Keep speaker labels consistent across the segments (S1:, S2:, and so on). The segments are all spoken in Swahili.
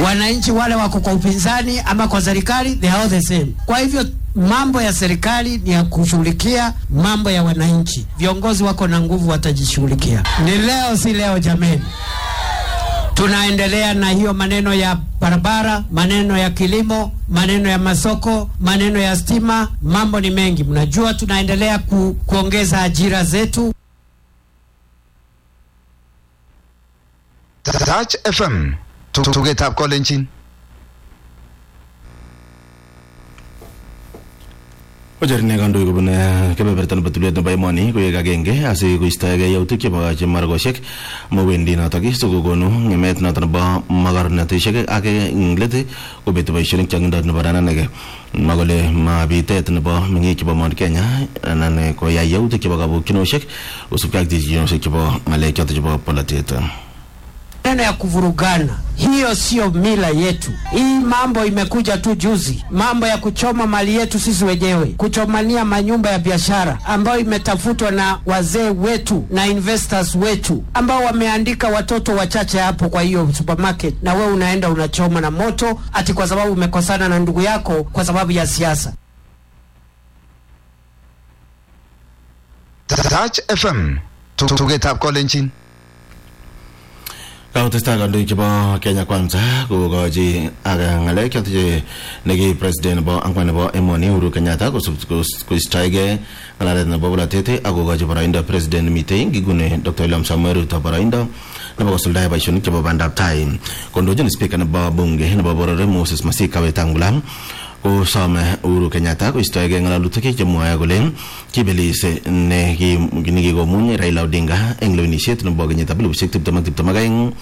S1: Wananchi wale wako kwa upinzani ama kwa serikali, they are all the same. Kwa hivyo mambo ya serikali ni ya kushughulikia mambo ya wananchi. Viongozi wako na nguvu, watajishughulikia. Ni leo, si leo jameni. Tunaendelea na hiyo maneno ya barabara, maneno ya kilimo, maneno ya masoko, maneno ya stima. Mambo ni mengi, mnajua. Tunaendelea ku, kuongeza ajira zetu.
S2: Touch FM tugetab kolenjin
S3: Kocherine kandoik kobun kebeberta nebo tulwet nebo emoni koek agenge asi koistoegei yautik chebo chemargoshek mowendi notok sikokonu ng'emet notok nebo makornatishek ak ing let kobeti boisionik chong'indo nebo rananege makole mabitet nebo meng'ik chebo Mount Kenya anan koyai yautik chebo kabukyinoshek kosubkei ak terchinoshek chebo ng'alek chotok chebo polatet
S1: Maneno ya kuvurugana, hiyo sio mila yetu. Hii mambo imekuja tu juzi, mambo ya kuchoma mali yetu sisi wenyewe, kuchomania manyumba ya biashara ambayo imetafutwa na wazee wetu na investors wetu ambao wameandika watoto wachache hapo kwa hiyo supermarket, na we unaenda unachoma na moto ati kwa sababu umekosana na ndugu yako kwa sababu ya siasa.
S2: Touch FM tugetab kolenjin
S3: kakotestai kandoik chebo Kenya Kwanza kokochi ak ng'alek chotok che neki president nebo angwan nebo emoni Uhuru Kenyatta koistoegei ng'alalet nebo bolatet ak kokochi boroindo president mitei ngigune Dr. William Samuel Ruto boroindo nebo kosuldae boisionik chebo bandab tai kondochin speaker nebo bunge nebo boror Moses Masika Wetangula kosome Uhuru Kenyatta koistoegei ng'alalutik chemwoe kole kibelis ne nikikomuny Raila Odinga eng lewenisiet nebo kenyitab elibushek tiptem ak tiptem ak aeng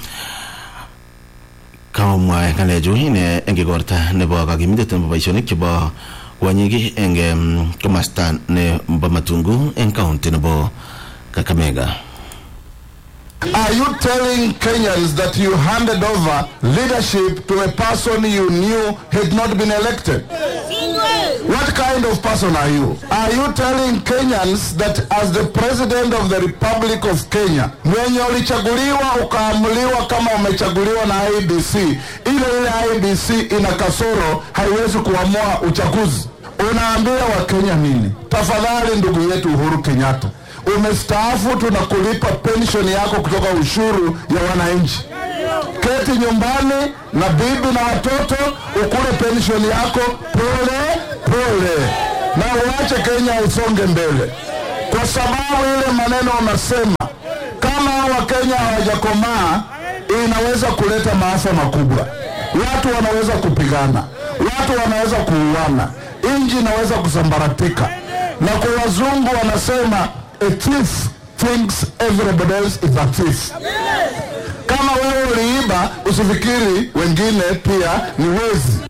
S3: kamwa ng'alechu ine eng igorta nebo kakimitet nebo boisionik chebo kwonyik eng komasta nebo Matungu eng kaunti nebo Kakamega.
S4: Are you telling Kenyans that you handed over leadership to a person you knew had not been elected? What kind of person are you? Are you telling Kenyans that as the president of the Republic of Kenya, mwenye ulichaguliwa ukaamuliwa kama umechaguliwa na IBC, ile ile IBC ina kasoro, haiwezi kuamua uchaguzi? Unaambia Wakenya nini? Tafadhali ndugu yetu Uhuru Kenyatta, umestaafu, tunakulipa penshoni yako kutoka ushuru ya wananchi. Keti nyumbani na bibi na watoto, ukule penshoni yako pole pole, na uache Kenya isonge mbele, kwa sababu ile maneno unasema kama Wakenya hawajakomaa inaweza kuleta maafa makubwa. Watu wanaweza kupigana, watu wanaweza kuuana, nchi inaweza kusambaratika, na kwa wazungu wanasema a thief thinks everybody else is a thief. Kama wewe uliiba, usifikiri wengine pia ni wezi.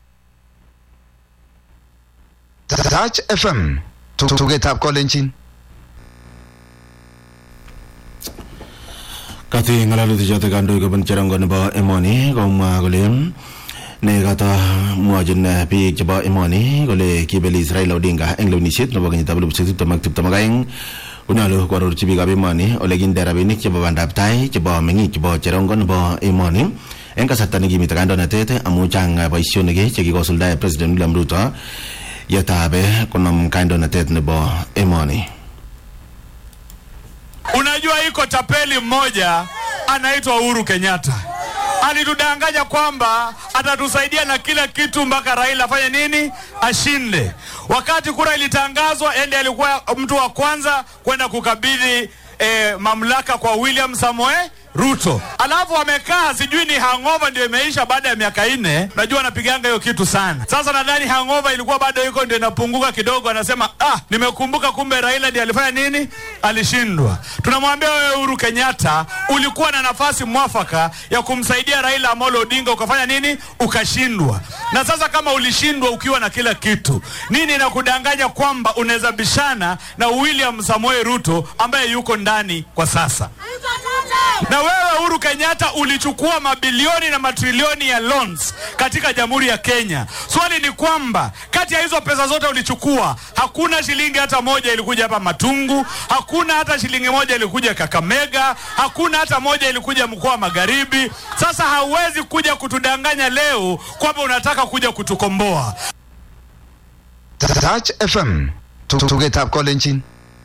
S2: Touch FM tugetab kolenjin
S3: kati ng'alalutik chotok kandoik kobun cherongo nebo emoni komwa kole ne kata mwachin biik chebo emoni kole kibelis Raila Odinga eng lewenisiet nebo kenyitab elibushek tiptem ak tiptem ak aeng konyolu koarorchi biikab emoni ole kinde rabinik chebo bandab tai chebo meng'ik chebo cherongo nebo emoni eng kasarta nekimite kandoinatet amu chang boisionik chekikosuldae president William Ruto yetabe konam kandoinatet nebo emoni
S5: Unajua, iko tapeli mmoja anaitwa Uhuru Kenyatta alitudanganya kwamba atatusaidia na kila kitu mpaka Raila afanye nini, ashinde. Wakati kura ilitangazwa, ende alikuwa mtu wa kwanza kwenda kukabidhi eh, mamlaka kwa William Samoei Ruto. Alafu wamekaa sijui ni hangover ndio imeisha baada ya miaka nne. Najua anapiganga hiyo kitu sana. Sasa nadhani hangover ilikuwa bado iko ndio inapunguka kidogo, anasema ah, nimekumbuka kumbe Raila ndiye alifanya nini, alishindwa. Tunamwambia wewe Uhuru Kenyatta, ulikuwa na nafasi mwafaka ya kumsaidia Raila Amolo Odinga, ukafanya nini, ukashindwa. Na sasa kama ulishindwa ukiwa na kila kitu, nini inakudanganya kwamba unaweza bishana na William Samoei Ruto ambaye yuko ndani kwa sasa? Na wewe Uhuru Kenyatta ulichukua mabilioni na matrilioni ya loans katika Jamhuri ya Kenya. Swali ni kwamba kati ya hizo pesa zote ulichukua, hakuna shilingi hata moja ilikuja hapa Matungu, hakuna hata shilingi moja ilikuja Kakamega, hakuna hata moja ilikuja mkoa wa Magharibi. Sasa hauwezi kuja kutudanganya leo kwamba unataka kuja kutukomboa.
S2: Touch FM. Tugetab kolenjin.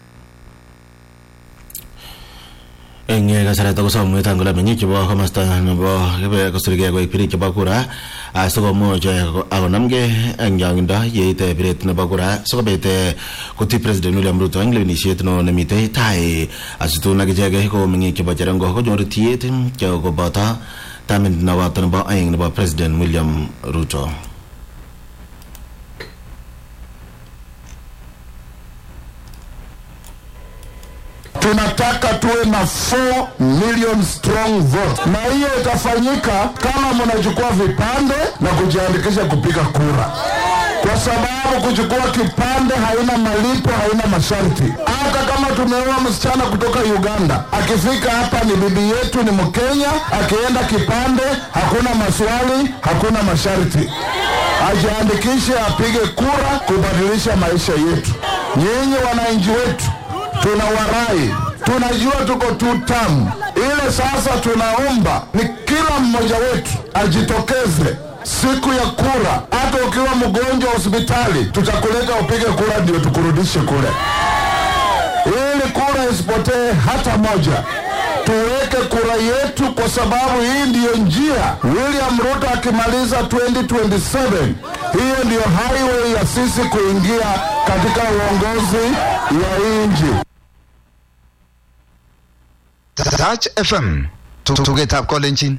S3: eng kasarata kosom mwetan kole meng'ik chebo komasta nebo kebe kosirgei koek birik chebo kura sikomuch akonamgei eng chongindo yeite biret nebo kura sikobit kotii president William Ruto eng lewenisiet no nemitei tai asitun akichek ko meng'ik chebo cherengo konyoru tiet koboto tamit noboto nebo aeng nebo president William Ruto
S4: tunataka tuwe na 4 million strong vote, na hiyo itafanyika kama mnachukua vipande na kujiandikisha kupiga kura, kwa sababu kuchukua kipande haina malipo, haina masharti. Hata kama tumeoa msichana kutoka Uganda, akifika hapa ni bibi yetu, ni Mkenya, akienda kipande, hakuna maswali, hakuna masharti, ajiandikishe, apige kura kubadilisha maisha yetu. Nyinyi wananchi wetu tuna warai, tunajua tuko tu tamu ile. Sasa tunaomba ni kila mmoja wetu ajitokeze siku ya kura. Hata ukiwa mgonjwa hospitali, tutakuleta upige kura, ndio tukurudishe kule, ili kura isipotee hata moja. Tuweke kura yetu, kwa sababu hii ndiyo njia. William Ruto akimaliza 2027 hiyo ndiyo highway ya sisi kuingia katika uongozi wa hii nchi.
S2: Touch FM. Tugetab kolenjin.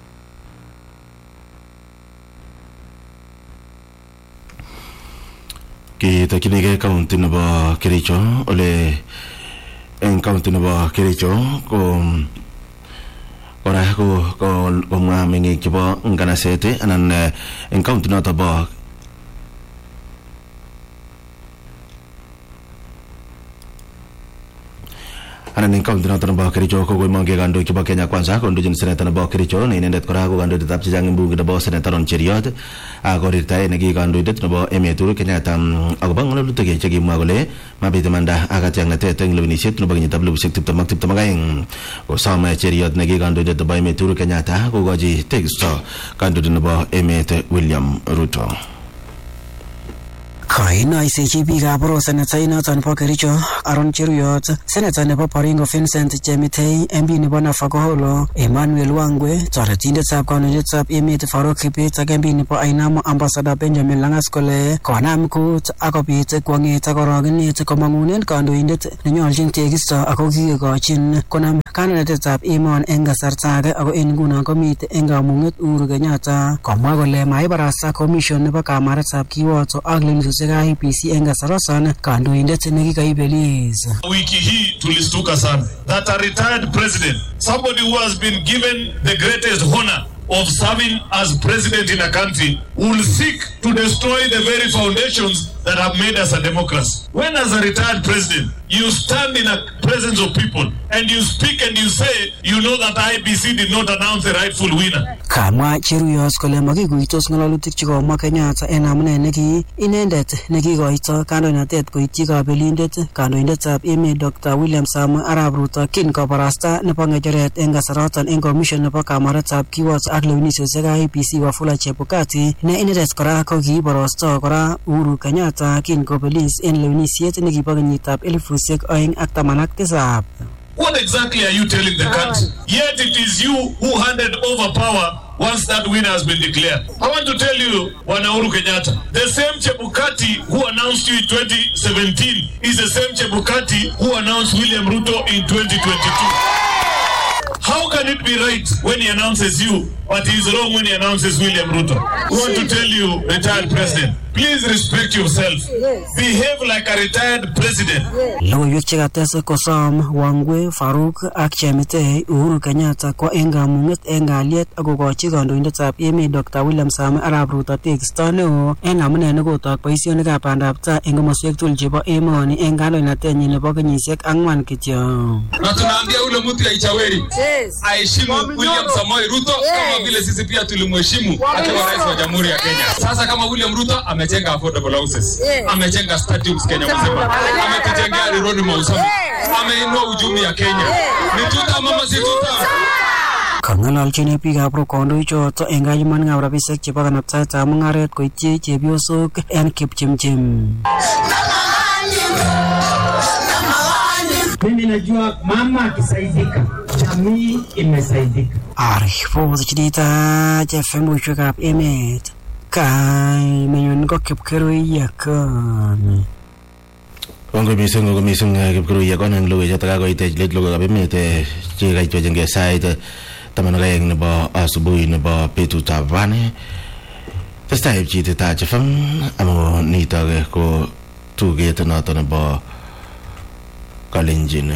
S3: kitokchinigei county nebo Kericho ole eng county nebo Kericho ko kora ko komwa meng'ik chebo nganaset anan eng county noto bo anan eng county noto nebo Kericho ko koimongei kandoik chebo Kenya Kwanza kondochin seneta nebo Kericho ne inendet kora ko kandoindetab chechang eng bunge nebo seneta Ron Cheriot korirtae neki kandoindet nebo emet Uhuru Kenyatta akobo ng'alalutik chekimwa kole mabit imanda ak katyaknatet eng lewenisiet nebo kenyitab elibushek tiptem ak tiptem ak aeng kosom Cheriot neki kandoindet nebo emet Uhuru Kenyatta kokochi tekisto kandoindet nebo emet William Ruto
S6: kainaisechi biikab boro seneta inoton nebo Kericho Aaron Cheruyot seneta nebo Baringo Vincent Chemitei MP nebo Nafakolo Emmanuel Wangwe toretindetab kandoindetab emet Farouk Kibet ak MP nebo Ainamo Ambassador Benjamin Langas kole konam kut akobit kwong'et ak orogenet komang'unen kandoindet nenyolchin tekisto ako kikekochin konam kandoinatetab emon eng kasarta age ako en nguno komite eng kamung'et Uhuru Kenyatta komwa kole maibarasta commission nebo kamaretab kiwoto ak lewenisiosiek IEBC eng kasarosan kandoindet nekikaibelis
S7: Wiki hii tulistuka sana that a retired president, somebody who has been given the greatest honor of serving as president in a country, will seek to destroy the very foundations that have made us a democracy. When, as a retired president, you stand in a presence of people and you speak and you say, you know that IBC did not announce the rightful winner.
S6: kamwa Cheruyos kole makikuitos ng'alalutik chekomwa Kenyatta en amune neki inendet nekikoito kandoinatet koityi kabelindet kandoindetab emet Dr. William Samoei Arap Ruto kin kobarasta nebo ng'echeret en kasaroton en commission nebo kamaretab kiwoto ak lewenisiosiek IEBC Wafula Chebukati ne inendet kora ko kiiborosto kora Uhuru Kenyatta kin kobelis en lewenisiet nekibo kenyitab elifusiek oeng ak taman ak tisab
S7: What exactly are you telling the country? Yet it is you who handed over power once that winner has been declared. I want to tell you, Wanauru Kenyatta, the same Chebukati who announced you in 2017 is the same Chebukati who announced William Ruto in 2022. How can it be right when he announces you, but he is wrong when he announces William Ruto? We want to tell you, retired president, please respect yourself. Behave like a retired president.
S6: Logoiwek chekates kosom Wangwe Faruk ak Chemitei Uhuru Kenyatta kwa eng kamung'et eng kalyet akokochi kandoindetab emet Dr. William Samoei Arap Ruto tekisto neo eng amune nekotok boisionikab bandab tai eng komoswek tugul chebo emoni eng kandoinatenyi nebo kenyisiek ang'wan kityo.
S8: na tunaambia ule mtu ya Ichaweri aheshimu William Samoei Ruto kama vile sisi pia tulimheshimu akiwa rais wa Jamhuri ya Kenya. Sasa kama William Ruto amejenga affordable houses, amejenga stadiums Kenya mzima, ametujengea road Mausami, ameinua uchumi ya Kenya. Ni tuta mama si tuta.
S6: Kang'alalchini biikab Rock kandoichoto eng kayumanikab rabisiek chebo kanabtaetab mung'aret koityi chepyosok eng kipchimchim.
S1: Mimi najua mama akisaidika, jamii imesaidika.
S6: Aripot chidita chefembushwekab emet kaimenyon ko kipkerui yakon.
S3: Kongoi mising kongoi mising eh, kipkurui yakon eng logoiwek chotok kakoitech let logoiwekab emet eh, che kaitwechengei sait eh, taman ak aeng nebo asubuhi nebo betutab rani testai pchiti Taach FM amu nitok eh, ko tuget noto nebo kalenjin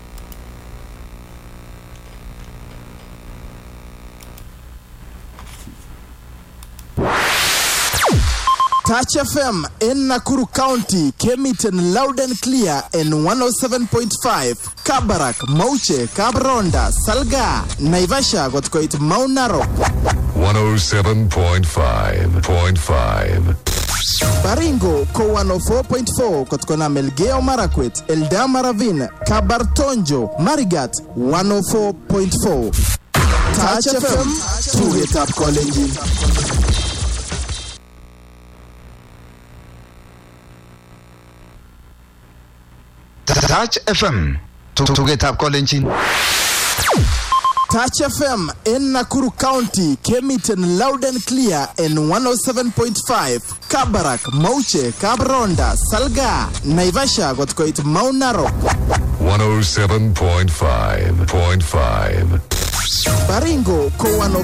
S9: Touch FM in Nakuru County came it in loud and clear in 107.5 Kabarak, Mauche, Kabronda, Salga, Naivasha got quite Mount Narok,
S10: 107.5.5.
S9: Baringo ko 104.4 kotkona Melgeo Marakwet, Eldama Ravine, Kabartonjo, Marigat 104.4. Touch FM, tuget up calling
S2: Touch FM. Tugetab kolenjin.
S9: Touch FM in Nakuru County came it in loud and clear in 107.5 Kabarak, Mauche, Kabronda, Salga, Naivasha got quite Mount Narok,
S10: 107.5.5.
S9: Baringo ko